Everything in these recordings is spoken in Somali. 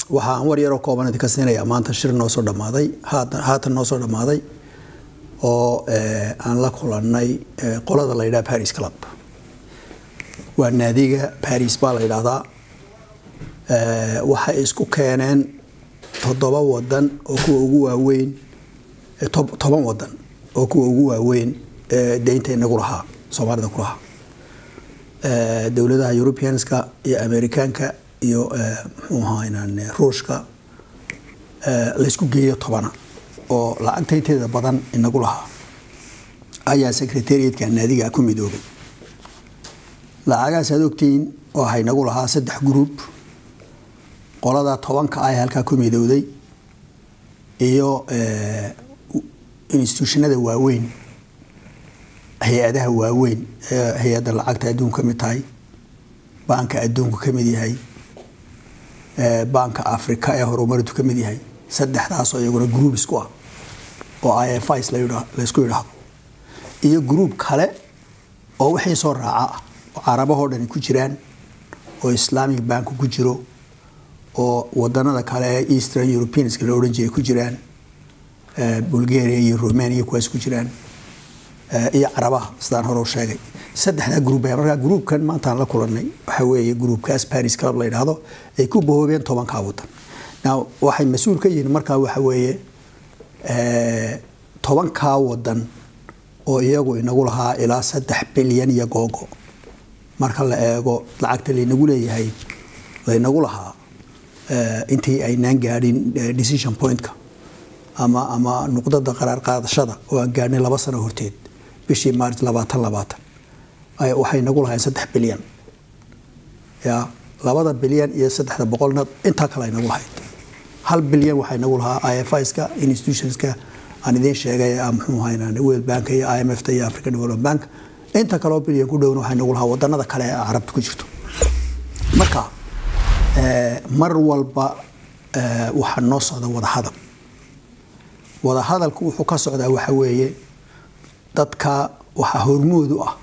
waxaan war yaroo kooban idinka siinayaa maanta shir noo soo dhammaaday haatan noo soo dhammaaday oo aan la kulannay qolada la yidhaha paris club waa naadiga paris baa la yidhaahdaa waxay isku keeneen toddoba wadan oo kuwa ugu waaweyn toban wadan oo kuwa ugu waaweyn deynta inagu lahaa soomaalida ku lahaa dowladaha europeanska iyo amerikaanka iyo muxuu ahaa ruushka laysku geeyo tobana oo lacagta inteeda badan inagu lahaa ayaa secretariatka naadiga ku midoobay lacagahaas aad ogtihiin waxay nagu lahaa saddex group qolada tobanka ah halkaa ku midowday iyo institutionada waaweyn hay-adaha waaweyn hay-adda lacagta adduunku ka mid tahay baanka adduunku ka mid yahay baanka africa ee horumarintu ka mid yahay saddexdaasoo iyaguna group isku ah oo i f is laysku yidhaahdo iyo group kale oo wixii soo raaca ah oo carabahoo dhani ku jiraan oo islamic bank ku jiro oo wadanada kale ee eastern europeanska la odhan jiray ku jiraan bulgaria iyo romania kuwaas ku jiraan iyo carabaha sidaan hore u sheegay saddexdaa gruub markaa gruubkan maantaan la kulanay waxa weeye gruubkaas paris club la yidhaahdo ay ku bahoobeen tobankaa wadan now waxay mas-uul ka yihiin markaa waxa weeye tobankaa wadan oo iyagu inagu lahaa ilaa saddex bilyan iyo googo marka la eego lacagta laynagu leeyahay laynagu lahaa intii aynaan gaadhin decision pointka ama ama nuqdada qaraar qaadashada oo aan gaadhnay laba sano horteed bishii maarch labaatan labaatan waxay nagu lahayn saddex bilyan ya labada bilyan iyo saddexda boqolna intaa kale ay nagu lahayd hal bilyan waxay nagu lahaa i f iska institutionska aan idiin sheegay muxuu ahayn world bank iyo i m f ta iyo african development bank inta kaleo bilyan ku dhowna waxay nagu lahaa wadanada kale ee carabta ku jirto marka mar walba waxaa noo socda wadahadal wadahadalku wuxuu ka socdaa waxa weeye dadka waxaa hormoodu ah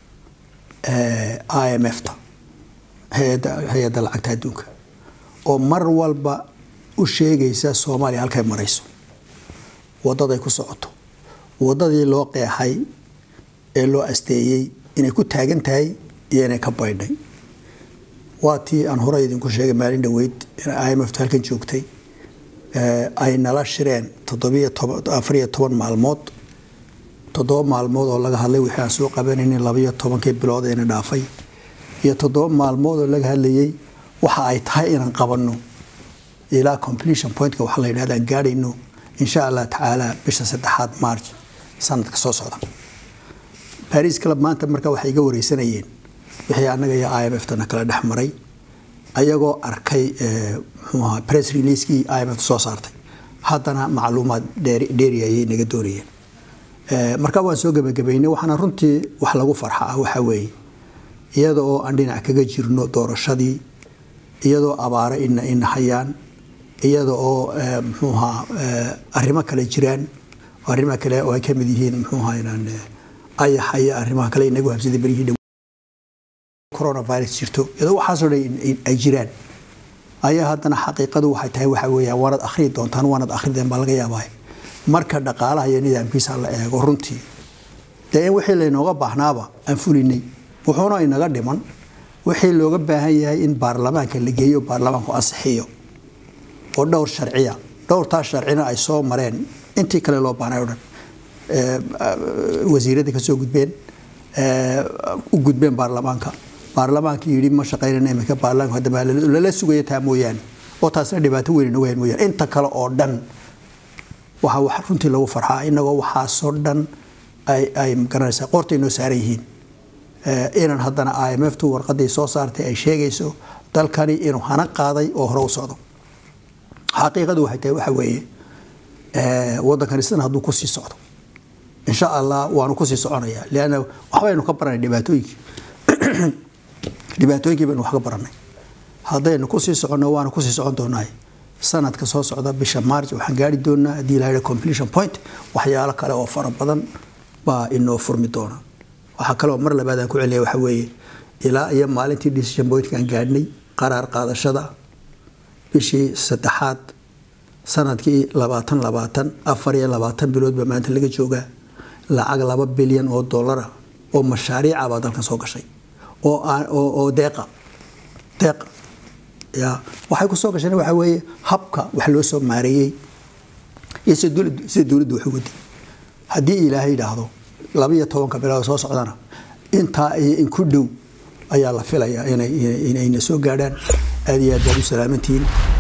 i m f ta hay-adda lacagta adduunka oo mar walba u sheegaysa soomaaliya halkay marayso wadaday ku socoto wadadii loo qeexay ee loo asteeyey inay ku taagan tahay iyo inay ka baydhay waa tii aan hore idinku sheegay maalin dhoweyd in i m f ta halkan joogtay ay nala shireen toddobiyo toban afariyo toban maalmood toddoba maalmood oo laga hadlay wixii aan soo qabanaynin labayo tobankii bilood eena dhaafay iyo toddoba maalmood oo laga hadlayay waxa ay tahay inaan qabanno ilaa completion pointka waxa la yidhahda aan gaadhayno insha allah tacaala bisha saddexaad march sanadka soo socda paris club maanta marka waxay iga wareysanayeen wixii annaga iyo i m f tana kala dhex maray ayagoo arkay muxuu ahaa press releasekii i m f soo saartay haddana macluumaad dheeri ayay naga doonayeen marka waan soo gebagabaynay waxaana runtii wax lagu farxa ah waxaa weeye iyada oo aan dhinac kaga jirno doorashadii iyadoo abaare ina ina hayaan iyada oo muxuu ahaa arrimo kale jiraan arrimo kale oo ay ka mid yihiin muxuu ahaa inaan ayaxa iyo arrimaha kale inagu habsaday beryihii coronavirus jirto iyadoo waxaasoo dhan ay jiraan ayaa haddana xaqiiqadu waxay tahay waxa weeyaan waanad akhriyi doontaan waanad akhrideen baa laga yaabaa marka dhaqaalaha iyo nidaamkiisa la eego runtii dee in wixii laynooga baahnaaba aan fulinay wuxuuna inaga dhiman wixii looga baahan yahay in baarlamaanka la geeyo baarlamaanku ansixiyo oo dhowr sharciya dhowrtaas sharcina ay soo mareen intii kale loo baahnay o dhan wasiiradda ka soo gudbeen u gudbeen baarlamaanka baarlamaanka yidhi ma shaqaynana imika baarlamaanka haddaba lala sugaya taa mooyaane oo taasna dhibaato weyn inagu hayn mooyaane inta kale oo dhan waxaa wax runtii lagu farxaa inagoo waxaasoo dhan ay ay magaranaysaa qoortay noo saaran yihiin inaan haddana i m f tu warqadii soo saartay ay sheegayso dalkani inuu hana qaaday oo hore u socdo xaqiiqadu waxay tahay waxa weeye waddankani sidan hadduu kusii socdo insha allah waanu kusii soconaya leanna waxbaynu ka baranay dhibaatooyinkii dhibaatooyinkii baynu wax ka baranay haddaynu kusii soconno waanu kusii socon doonaay sanadka soo socda bisha march waxaan gaari doonaa haddii la completion point waxyaalo kale oo fara badan baa inoo furmi doona waxaa kaloo mar labaad aan ku celiya waxa weeye ilaa iyo maalintii decision pointkaan gaadhnay qaraar qaadashada bishii saddexaad sanadkii labaatan labaatan afar iyo labaatan bilood baa maanta laga joogaa lacag laba bilyan oo dollara oo mashaariica baa dalkan soo gashay oo deeqa deeqa ya waxay ku soo gasheen waxaa weeye habka wax loo soo maareeyey iyo sida dowladdu sida dowladdu wax uga day haddii ilaahay yidhaahdo laba iyo tobanka bilood soo socdana intaa iyo in ku dhow ayaa la filayaa inay inayna soo gaadhaan aad iyo aad baad u salaamantihiin